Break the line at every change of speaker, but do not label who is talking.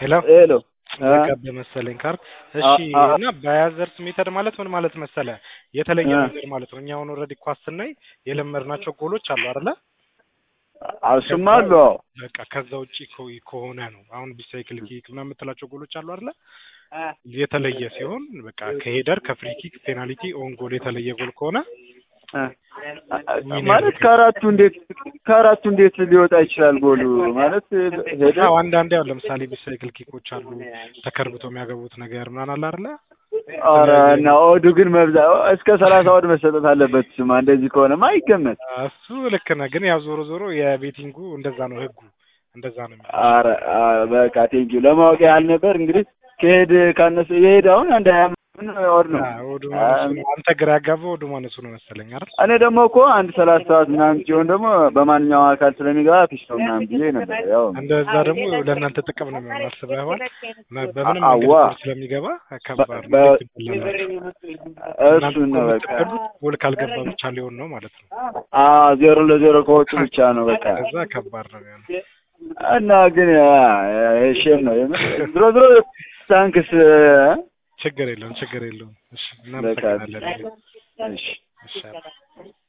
ሄሎ
ሄሎ
ዘጋበ መሰለኝ ካርድ። እሺ
አ- አ-
እና ባያዘርስ ሜተድ ማለት ምን ማለት መሰለ? የተለየ
አ-
ነገር ማለት ነው። እኛ አሁን ኦልሬዲ ኳስ ስናይ የለመድናቸው ጎሎች አሉ አይደለ?
እሱማ አሉ። አዎ
በቃ ከዛ ውጪ ከ- ከሆነ ነው አሁን ቢሳይክል ኪክ ምናምን የምትላቸው ጎሎች አሉ አይደለ? የተለየ ሲሆን በቃ ከሄደር ከፍሪ ኪክ ፔናልቲ ኦን ጎል የተለየ ጎል ከሆነ
አ- ማለት ከአራቱ እንዴት ከአራቱ እንዴት ሊወጣ ይችላል ጎሉ? ማለት ሄደ
አዎ አንዳንዴ አሁን ለምሳሌ ቢሳይክል ኪኮች አሉ ተከርብቶ የሚያገቡት ነገር ምናምን አለ አይደለ?
ኧረ እና ኦዱ ግን መብዛ እስከ ሰላሳ ወድ መሰጠት አለበት። ስማ እንደዚህ ከሆነማ አይገመት።
እሱ ልክ ነህ፣ ግን ያው ዞሮ ዞሮ የቤቲንጉ እንደዛ ነው ህጉ እንደዛ ነው የሚለው።
ኧረ አ- በቃ ቴንኪው ለማወቅ ያህል ነበር። እንግዲህ ከሄድ ካነሰ የሄድ አሁን አንድ ሀያ ምን ወር ነው።
አዎ፣ ወዱ ማነሱ ነው። አንተ ግራ ያጋባው ወዱ ማነሱ ነው መሰለኝ አይደል?
እኔ ደግሞ እኮ አንድ ሰላሳ ሰዓት ምናምን ሲሆን ደግሞ በማንኛውም አካል ስለሚገባ ፊሽ ነው ምናምን ብዬ ነበር። ያው
እንደዛ ደግሞ ለእናንተ ጥቅም ነው የሚሆን አስበህ ይሆን? መ- በምንም
አዋ።
መንገድ ጎል ስለሚገባ ከባድ ነው።
በ-
እንዴት ትበላላችሁ?
እሱን ነው በቃ
የምትበሉት ጎል ካልገባ ብቻ ሊሆን ነው ማለት ነው።
አ ዜሮ ለዜሮ ከወጡ ብቻ ነው በቃ
ከዛ ከባድ ነው የሚሆነው።
እና ግን ሼም ነው የምር። ድሮ ድሮ ታንክስ
ችግር የለውም ችግር የለውም። እሺ
በቃ
እናመሰግናለን።
እሺ
እሺ